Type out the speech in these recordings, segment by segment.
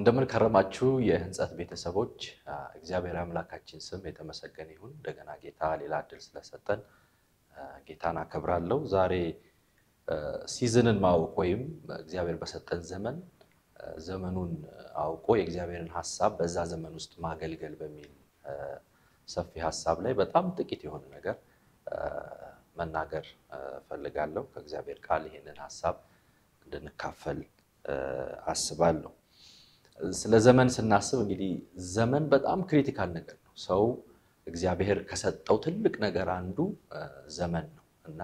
እንደምን ከረማችሁ የህንጸት ቤተሰቦች። እግዚአብሔር አምላካችን ስም የተመሰገነ ይሁን። እንደገና ጌታ ሌላ እድል ስለሰጠን ጌታን አከብራለሁ። ዛሬ ሲዝንን ማወቅ ወይም እግዚአብሔር በሰጠን ዘመን ዘመኑን አውቆ የእግዚአብሔርን ሀሳብ በዛ ዘመን ውስጥ ማገልገል በሚል ሰፊ ሀሳብ ላይ በጣም ጥቂት የሆነ ነገር መናገር ፈልጋለሁ። ከእግዚአብሔር ቃል ይህንን ሀሳብ እንድንካፈል አስባለሁ። ስለ ዘመን ስናስብ እንግዲህ ዘመን በጣም ክሪቲካል ነገር ነው። ሰው እግዚአብሔር ከሰጠው ትልቅ ነገር አንዱ ዘመን ነው እና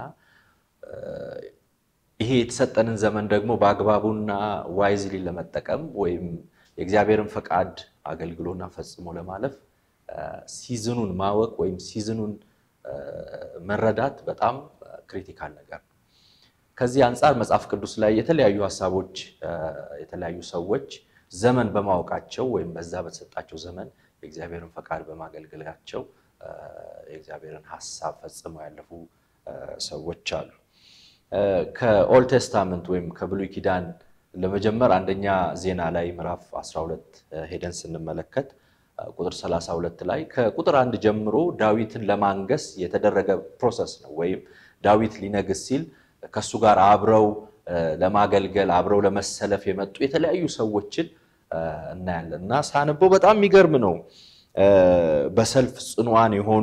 ይሄ የተሰጠንን ዘመን ደግሞ በአግባቡና ዋይዝሊ ለመጠቀም ወይም የእግዚአብሔርን ፈቃድ አገልግሎና ፈጽሞ ለማለፍ ሲዝኑን ማወቅ ወይም ሲዝኑን መረዳት በጣም ክሪቲካል ነገር ነው። ከዚህ አንጻር መጽሐፍ ቅዱስ ላይ የተለያዩ ሀሳቦች የተለያዩ ሰዎች ዘመን በማወቃቸው ወይም በዛ በተሰጣቸው ዘመን የእግዚአብሔርን ፈቃድ በማገልገላቸው የእግዚአብሔርን ሀሳብ ፈጽመው ያለፉ ሰዎች አሉ። ከኦልድ ቴስታመንት ወይም ከብሉይ ኪዳን ለመጀመር አንደኛ ዜና ላይ ምዕራፍ 12 ሄደን ስንመለከት ቁጥር 32 ላይ ከቁጥር አንድ ጀምሮ ዳዊትን ለማንገስ የተደረገ ፕሮሰስ ነው። ወይም ዳዊት ሊነግስ ሲል ከእሱ ጋር አብረው ለማገልገል አብረው ለመሰለፍ የመጡ የተለያዩ ሰዎችን እናያለን እና ሳነበው በጣም የሚገርም ነው። በሰልፍ ጽኑዓን የሆኑ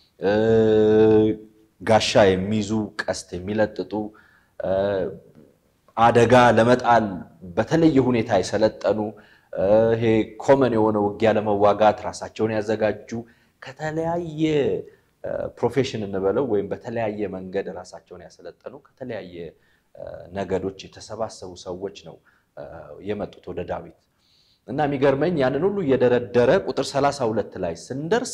ጋሻ የሚይዙ ቀስት የሚለጥጡ አደጋ ለመጣል በተለየ ሁኔታ የሰለጠኑ ይሄ ኮመን የሆነ ውጊያ ለመዋጋት ራሳቸውን ያዘጋጁ ከተለያየ ፕሮፌሽን እንበለው ወይም በተለያየ መንገድ ራሳቸውን ያሰለጠኑ ከተለያየ ነገዶች የተሰባሰቡ ሰዎች ነው የመጡት ወደ ዳዊት እና የሚገርመኝ ያንን ሁሉ እየደረደረ ቁጥር ሰላሳ ሁለት ላይ ስንደርስ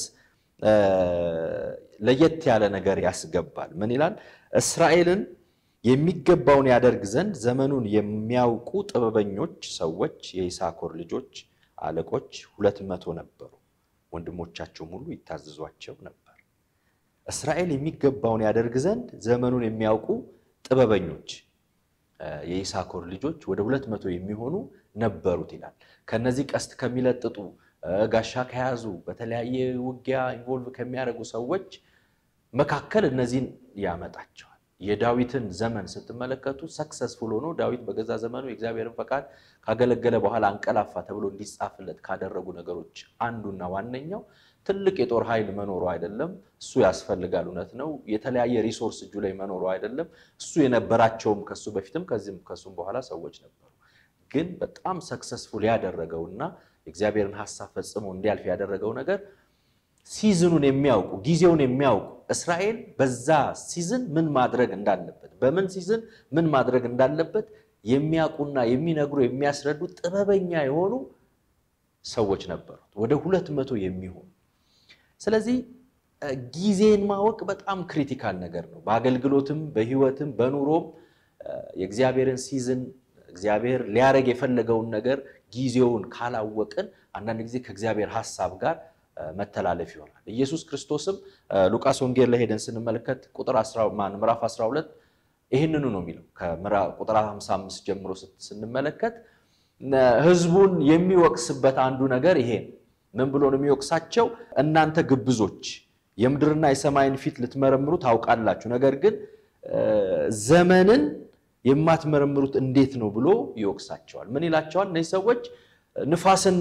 ለየት ያለ ነገር ያስገባል። ምን ይላል? እስራኤልን የሚገባውን ያደርግ ዘንድ ዘመኑን የሚያውቁ ጥበበኞች ሰዎች የይሳኮር ልጆች አለቆች ሁለት መቶ ነበሩ፣ ወንድሞቻቸውም ሁሉ ይታዘዟቸው ነበር። እስራኤል የሚገባውን ያደርግ ዘንድ ዘመኑን የሚያውቁ ጥበበኞች የይሳኮር ልጆች ወደ ሁለት መቶ የሚሆኑ ነበሩት ይላል። ከነዚህ ቀስት ከሚለጥጡ ጋሻ ከያዙ በተለያየ ውጊያ ኢንቮልቭ ከሚያደርጉ ሰዎች መካከል እነዚህን ያመጣቸዋል። የዳዊትን ዘመን ስትመለከቱ ሰክሰስፉል ሆኖ ዳዊት በገዛ ዘመኑ የእግዚአብሔርን ፈቃድ ካገለገለ በኋላ አንቀላፋ ተብሎ እንዲጻፍለት ካደረጉ ነገሮች አንዱና ዋነኛው ትልቅ የጦር ኃይል መኖሩ አይደለም። እሱ ያስፈልጋል፣ እውነት ነው። የተለያየ ሪሶርስ እጁ ላይ መኖሩ አይደለም። እሱ የነበራቸውም ከሱ በፊትም ከዚህም ከሱም በኋላ ሰዎች ነበሩ። ግን በጣም ሰክሰስፉል ያደረገውና የእግዚአብሔርን ሀሳብ ፈጽሞ እንዲያልፍ ያደረገው ነገር ሲዝኑን የሚያውቁ ጊዜውን የሚያውቁ እስራኤል በዛ ሲዝን ምን ማድረግ እንዳለበት በምን ሲዝን ምን ማድረግ እንዳለበት የሚያውቁና የሚነግሩ የሚያስረዱ ጥበበኛ የሆኑ ሰዎች ነበሩት፣ ወደ ሁለት መቶ የሚሆኑ ስለዚህ ጊዜን ማወቅ በጣም ክሪቲካል ነገር ነው። በአገልግሎትም በሕይወትም በኑሮም የእግዚአብሔርን ሲዝን እግዚአብሔር ሊያደርግ የፈለገውን ነገር ጊዜውን ካላወቅን አንዳንድ ጊዜ ከእግዚአብሔር ሀሳብ ጋር መተላለፍ ይሆናል። ኢየሱስ ክርስቶስም ሉቃስ ወንጌል ላይ ሄደን ስንመለከት ቁጥር ምዕራፍ 12 ይህንኑ ነው የሚለው ከቁጥር 55 ጀምሮ ስንመለከት ሕዝቡን የሚወቅስበት አንዱ ነገር ይሄ ነው። ምን ብሎ ነው የሚወቅሳቸው? እናንተ ግብዞች የምድርና የሰማይን ፊት ልትመረምሩ ታውቃላችሁ፣ ነገር ግን ዘመንን የማትመረምሩት እንዴት ነው ብሎ ይወቅሳቸዋል። ምን ይላቸዋል? እነዚህ ሰዎች ንፋስን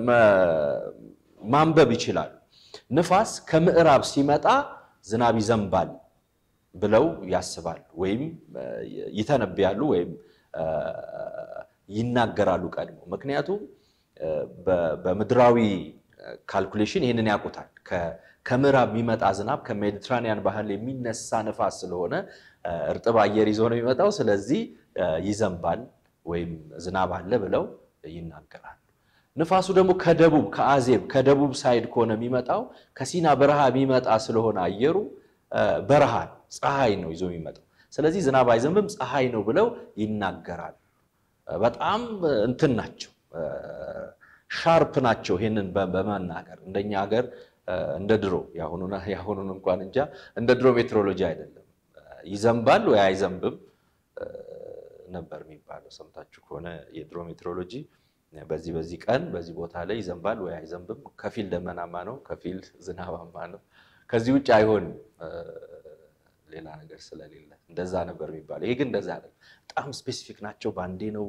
ማንበብ ይችላሉ። ንፋስ ከምዕራብ ሲመጣ ዝናብ ይዘንባል ብለው ያስባሉ፣ ወይም ይተነብያሉ፣ ወይም ይናገራሉ ቀድሞ። ምክንያቱም በምድራዊ ካልኩሌሽን ይህንን ያውቁታል። ከምዕራብ የሚመጣ ዝናብ ከሜዲትራኒያን ባህል የሚነሳ ንፋስ ስለሆነ እርጥብ አየር ይዞ ነው የሚመጣው። ስለዚህ ይዘንባል ወይም ዝናብ አለ ብለው ይናገራሉ። ንፋሱ ደግሞ ከደቡብ ከአዜብ ከደቡብ ሳይድ ከሆነ የሚመጣው ከሲና በረሃ የሚመጣ ስለሆነ አየሩ በረሃ ፀሐይ ነው ይዞ የሚመጣው። ስለዚህ ዝናብ አይዘንብም ፀሐይ ነው ብለው ይናገራሉ። በጣም እንትን ናቸው፣ ሻርፕ ናቸው። ይሄንን በመናገር እንደኛ ሀገር እንደ ድሮ የአሁኑን እንኳን እንጃ እንደ ድሮ ሜትሮሎጂ አይደለም። ይዘንባል ወይ አይዘንብም ነበር የሚባለው። ሰምታችሁ ከሆነ የድሮ ሜትሮሎጂ በዚህ በዚህ ቀን በዚህ ቦታ ላይ ይዘንባል ወይ አይዘንብም፣ ከፊል ደመናማ ነው፣ ከፊል ዝናባማ ነው፣ ከዚህ ውጭ አይሆንም ሌላ ነገር ስለሌለ እንደዛ ነበር የሚባለው። ይሄ ግን እንደዛ አይደለም። በጣም ስፔሲፊክ ናቸው። በአንዴ ነው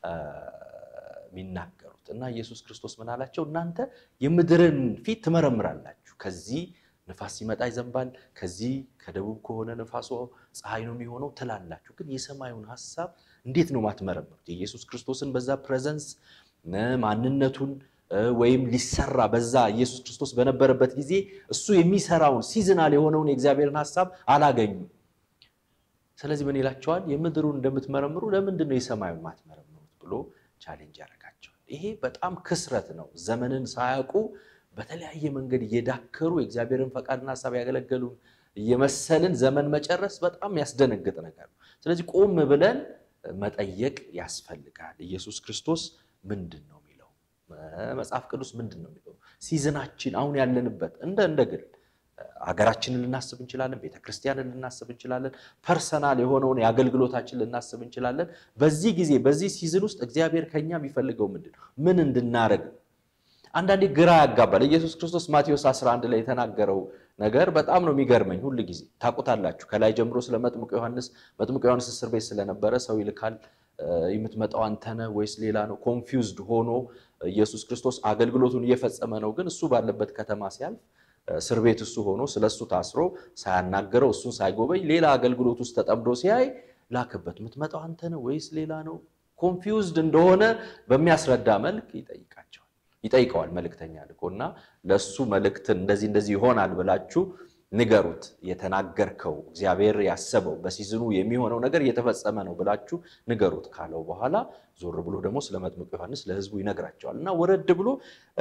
የሚናገሩት እና ኢየሱስ ክርስቶስ ምን አላቸው? እናንተ የምድርን ፊት ትመረምራላችሁ። ከዚህ ንፋስ ሲመጣ ይዘንባል፣ ከዚህ ከደቡብ ከሆነ ንፋሱ ፀሐይ ነው የሚሆነው ትላላችሁ። ግን የሰማዩን ሀሳብ እንዴት ነው ማትመረምሩት? የኢየሱስ ክርስቶስን በዛ ፕሬዘንስ ማንነቱን ወይም ሊሰራ በዛ ኢየሱስ ክርስቶስ በነበረበት ጊዜ እሱ የሚሰራውን ሲዝናል የሆነውን የእግዚአብሔርን ሀሳብ አላገኙም። ስለዚህ ምን ይላቸዋል? የምድሩን እንደምትመረምሩ ለምንድን ነው የሰማዩን ማትመረምሩት ብሎ ቻሌንጅ ያደርጋቸዋል። ይሄ በጣም ክስረት ነው። ዘመንን ሳያውቁ በተለያየ መንገድ እየዳከሩ የእግዚአብሔርን ፈቃድና ሀሳብ ያገለገሉን እየመሰልን ዘመን መጨረስ በጣም ያስደነግጥ ነገር ነው። ስለዚህ ቆም ብለን መጠየቅ ያስፈልጋል። ኢየሱስ ክርስቶስ ምንድን ነው የሚለው? መጽሐፍ ቅዱስ ምንድን ነው የሚለው? ሲዝናችን አሁን ያለንበት እንደ እንደ ግል ሀገራችንን ልናስብ እንችላለን። ቤተክርስቲያንን ልናስብ እንችላለን። ፐርሰናል የሆነውን የአገልግሎታችን ልናስብ እንችላለን። በዚህ ጊዜ በዚህ ሲዝን ውስጥ እግዚአብሔር ከኛ የሚፈልገው ምንድን ነው? ምን እንድናረግ አንዳንዴ ግራ ያጋባል። ኢየሱስ ክርስቶስ ማቴዎስ 11 ላይ የተናገረው ነገር በጣም ነው የሚገርመኝ። ሁል ጊዜ ታውቁታላችሁ። ከላይ ጀምሮ ስለ መጥምቁ ዮሐንስ መጥምቁ ዮሐንስ እስር ቤት ስለነበረ ሰው ይልካል የምትመጣው አንተ ነህ ወይስ ሌላ ነው? ኮንፊውዝድ ሆኖ ኢየሱስ ክርስቶስ አገልግሎቱን እየፈጸመ ነው። ግን እሱ ባለበት ከተማ ሲያልፍ እስር ቤት እሱ ሆኖ ስለ እሱ ታስሮ ሳያናገረው እሱን ሳይጎበኝ ሌላ አገልግሎት ውስጥ ተጠምዶ ሲያይ ላክበት። የምትመጣው አንተ ነህ ወይስ ሌላ ነው? ኮንፊውዝድ እንደሆነ በሚያስረዳ መልክ ይጠይቃቸዋል ይጠይቀዋል መልእክተኛ ልኮና ለእሱ መልእክትን እንደዚህ እንደዚህ ይሆናል ብላችሁ ንገሩት። የተናገርከው እግዚአብሔር ያሰበው በሲዝኑ የሚሆነው ነገር እየተፈጸመ ነው ብላችሁ ንገሩት ካለው በኋላ ዞር ብሎ ደግሞ ስለ መጥምቁ ዮሐንስ ለሕዝቡ ይነግራቸዋል እና ወረድ ብሎ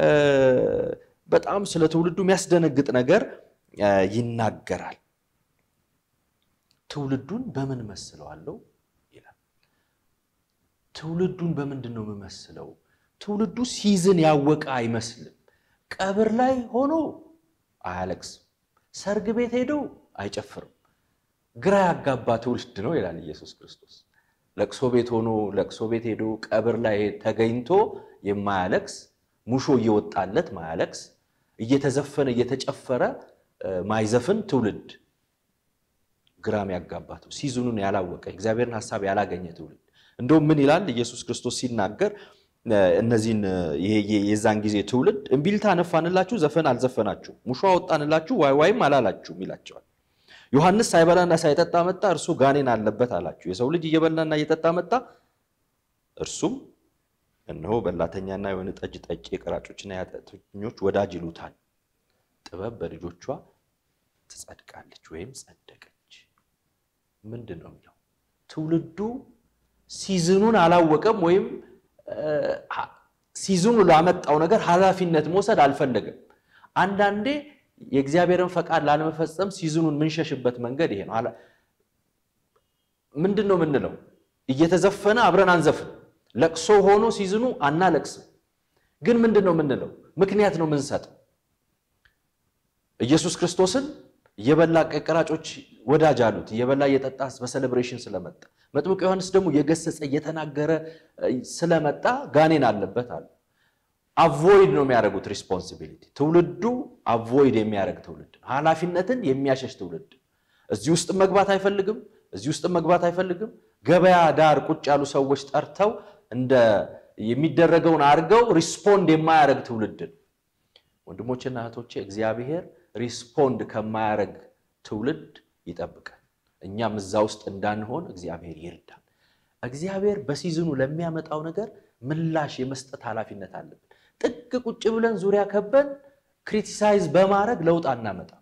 በጣም ስለ ትውልዱ የሚያስደነግጥ ነገር ይናገራል። ትውልዱን በምን መስለዋለሁ ይላል። ትውልዱን በምንድን ነው የምመስለው? ትውልዱ ሲዝን ያወቀ አይመስልም። ቀብር ላይ ሆኖ አያለቅስም። ሰርግ ቤት ሄዶ አይጨፍርም። ግራ ያጋባ ትውልድ ነው ይላል ኢየሱስ ክርስቶስ። ለቅሶ ቤት ሆኖ ለቅሶ ቤት ሄዶ ቀብር ላይ ተገኝቶ የማያለቅስ ሙሾ እየወጣለት ማያለቅስ እየተዘፈነ እየተጨፈረ ማይዘፍን ትውልድ ግራም ያጋባተው ሲዝኑን ያላወቀ እግዚአብሔርን ሀሳብ ያላገኘ ትውልድ እንደውም ምን ይላል ኢየሱስ ክርስቶስ ሲናገር እነዚህን የዛን ጊዜ ትውልድ እምቢልታ ነፋንላችሁ፣ ዘፈን አልዘፈናችሁ፣ ሙሾ አወጣንላችሁ፣ ዋይ ዋይም አላላችሁም ይላቸዋል። ዮሐንስ ሳይበላና ሳይጠጣ መጣ፣ እርሱ ጋኔን አለበት አላችሁ። የሰው ልጅ እየበላና እየጠጣ መጣ፣ እርሱም እነሆ በላተኛና የወይን ጠጅ ጠጪ፣ የቀራጮችና የኃጢአተኞች ወዳጅ ይሉታል። ጥበብ በልጆቿ ትጸድቃለች ወይም ጸደቀች። ምንድን ነው የሚለው? ትውልዱ ሲዝኑን አላወቀም ወይም ሲዝኑ ላመጣው ነገር ኃላፊነት መውሰድ አልፈለገም። አንዳንዴ የእግዚአብሔርን ፈቃድ ላለመፈጸም ሲዝኑን የምንሸሽበት መንገድ ይሄ ነው። ምንድን ነው የምንለው? እየተዘፈነ አብረን አንዘፍን። ለቅሶ ሆኖ ሲዝኑ አናለቅስም። ግን ምንድን ነው የምንለው? ምክንያት ነው የምንሰጠው። ኢየሱስ ክርስቶስን እየበላ ቀራጮች ወዳጅ አሉት። እየበላ እየጠጣ በሴሌብሬሽን ስለመጣ መጥምቁ ዮሐንስ ደግሞ እየገሰጸ እየተናገረ ስለመጣ ጋኔን አለበት አሉ። አቮይድ ነው የሚያደርጉት ሪስፖንሲቢሊቲ። ትውልዱ አቮይድ የሚያደርግ ትውልድ፣ ኃላፊነትን የሚያሸሽ ትውልድ። እዚህ ውስጥ መግባት አይፈልግም፣ እዚህ ውስጥ መግባት አይፈልግም። ገበያ ዳር ቁጭ ያሉ ሰዎች ጠርተው እንደ የሚደረገውን አድርገው ሪስፖንድ የማያደርግ ትውልድ ነው። ወንድሞችና እህቶቼ እግዚአብሔር ሪስፖንድ ከማያደርግ ትውልድ ይጠብቃል። እኛም እዛ ውስጥ እንዳንሆን እግዚአብሔር ይርዳል። እግዚአብሔር በሲዝኑ ለሚያመጣው ነገር ምላሽ የመስጠት ኃላፊነት አለብን። ጥግ ቁጭ ብለን ዙሪያ ከበን ክሪቲሳይዝ በማድረግ ለውጥ አናመጣም።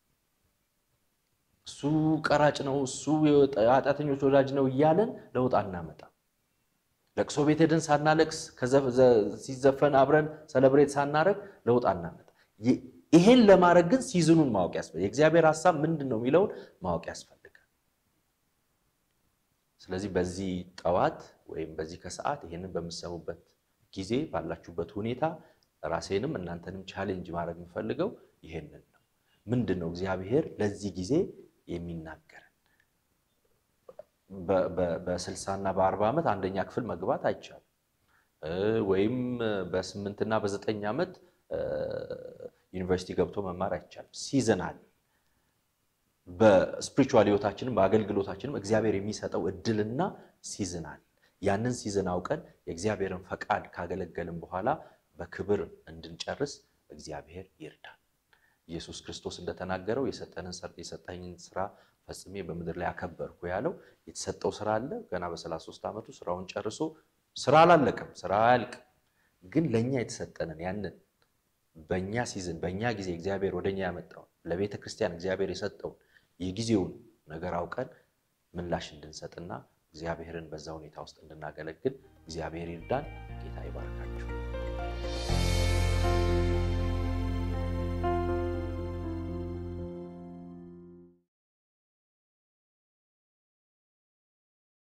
እሱ ቀራጭ ነው፣ እሱ ኃጢአተኞች ወዳጅ ነው እያለን ለውጥ አናመጣም። ለቅሶ ቤት ሄደን ሳናለቅስ ሲዘፈን አብረን ሰለብሬት ሳናረግ ለውጥ አናመጣም። ይሄን ለማድረግ ግን ሲዝኑን ማወቅ ያስፈልጋል። የእግዚአብሔር ሀሳብ ምንድን ነው የሚለውን ማወቅ ያስፈልጋል። ስለዚህ በዚህ ጠዋት ወይም በዚህ ከሰዓት ይሄንን በምሰሙበት ጊዜ ባላችሁበት ሁኔታ ራሴንም እናንተንም ቻሌንጅ ማድረግ የምፈልገው ይሄንን ነው። ምንድን ነው እግዚአብሔር ለዚህ ጊዜ የሚናገረን? በስልሳና በአርባ ዓመት አንደኛ ክፍል መግባት አይቻልም። ወይም በስምንትና በዘጠኝ ዓመት ዩኒቨርሲቲ ገብቶ መማር አይቻልም። ሲዝን አለ። በስፒሪቹዋል ህይወታችንም በአገልግሎታችንም እግዚአብሔር የሚሰጠው እድልና ሲዝን አለ። ያንን ሲዝን አውቀን የእግዚአብሔርን ፈቃድ ካገለገልን በኋላ በክብር እንድንጨርስ እግዚአብሔር ይርዳል። ኢየሱስ ክርስቶስ እንደተናገረው የሰጠኝን ስራ ፈጽሜ በምድር ላይ አከበርኩ ያለው የተሰጠው ስራ አለ። ገና በ33 ዓመቱ ስራውን ጨርሶ ስራ አላለቀም፣ ስራ አያልቅም። ግን ለእኛ የተሰጠንን ያንን በእኛ ሲዝን በእኛ ጊዜ እግዚአብሔር ወደኛ ያመጣውን ለቤተ ክርስቲያን እግዚአብሔር የሰጠውን የጊዜውን ነገር አውቀን ምላሽ እንድንሰጥና እግዚአብሔርን በዛ ሁኔታ ውስጥ እንድናገለግል እግዚአብሔር ይርዳን። ጌታ ይባርካችሁ።